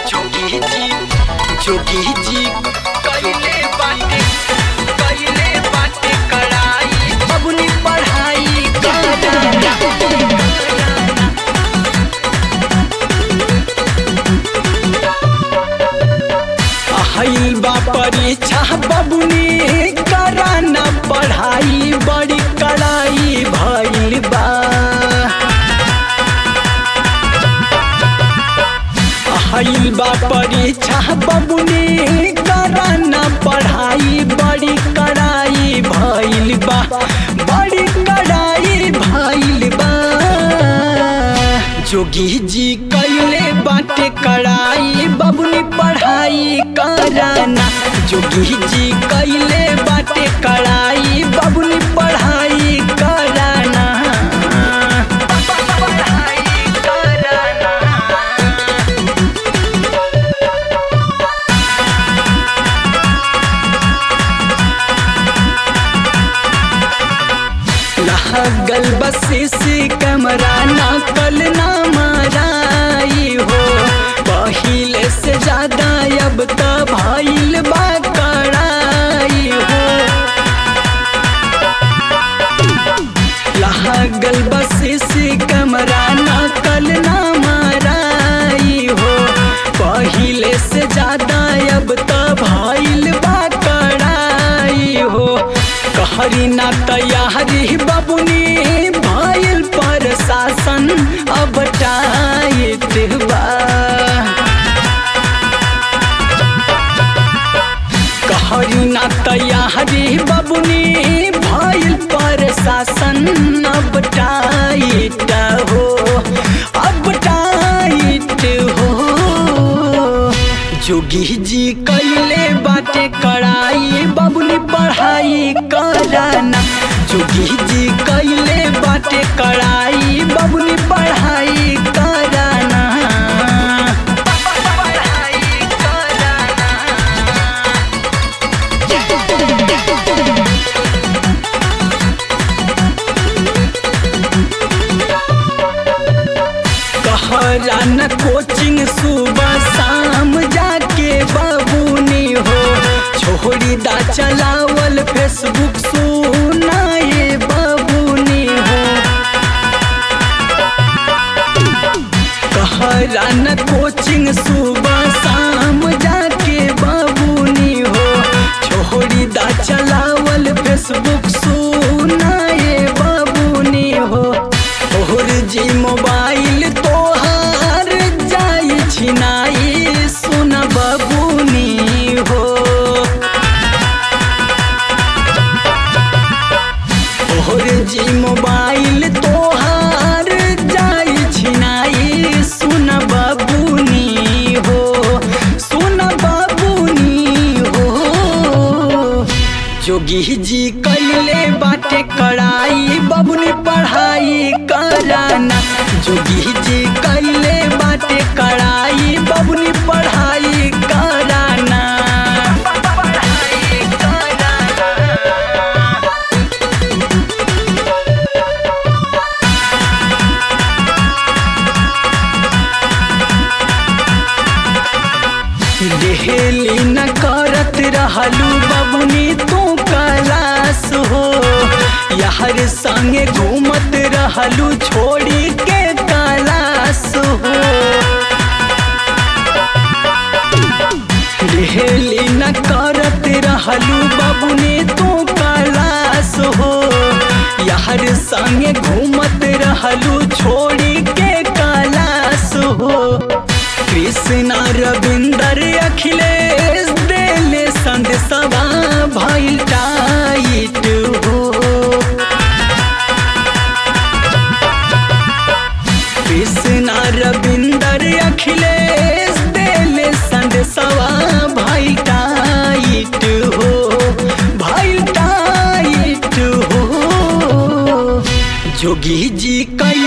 जोगी जी जोगी जी कइले बाटे कइले बाटे कड़ाई बबुनी पढ़ाई कराना आइल बा परीक्षा बबुनी कराना पढ़ाई बड़ी कड़ाई भइल बा आइल बा परीक्षा बबुनी कराना पढ़ाई बड़ी कड़ाई भइल बा बड़ी कड़ाई भइल बा जोगी जी कैले बाटे कड़ाई बबुनी पढ़ाई कराना जोगी जी कैले बाटे कड़ाई बबुनी पढ़ाई कराना पढ़ाई कराना लागल बसी कमरा ना कल ना माराई हो पहिले से ज्यादा अब त भइल बा कड़ाई हो लागल बसी कमरा ना कल ना माराई हो पहिले से ज्यादा अब त भइल बा कड़ाई हो कहरी ना तैयारी बबुनी भइल पर शासन अब टाइट बा कहरी ना तैयारी बबुनी भइल पर शासन अब टाइट हो अब टाइट हो जोगी जी कैले बाटे कड़ाई बबुनी पढ़ाई कराना जोगी जी कैले बाटे कड़ाई बबुनी पढ़ाई कराना पढ़ाई कराना कहरा न कोचिंग सुबह शाम जाके बाबूनी हो छोड़ी दा चलावल फेसबुक सुनाए बाबूनी हो कहरा न कोचिंग सुबह शाम जाके बाबूनी हो छोड़ी दा चलावल फेसबुक सुनाए बाबूनी हो तोहर जी मोबाइल तोहार जाई छिनाई सुन बबुनी हो तोहर जी मोबाइल तोहार जाई छिनाई सुन बबुनी हो सुन बबुनी हो जोगी जी कैले बाटे कड़ाई बबुनी पढ़ाई कराना जोगी जी कैले बाटे कड़ाई बबुनी पढ़ाई कराना पढ़ाई कराना डेहली न करत रहलू बबुनी तू कलास हो यार संगे घूमत रहलू छोड़ी के कलास हो डेहली न करत रहलू बबुनी तू कलास हो यार संगे घूमत रहलू छोड़ी के कलास हो कृष्णा रविंदर अखिलेश देले संदेशवा भइल टाइट हो कृष्णा रविंदर अखिलेश देले संदेशवा भइल टाइट हो भइल टाइट हो जोगी जी कई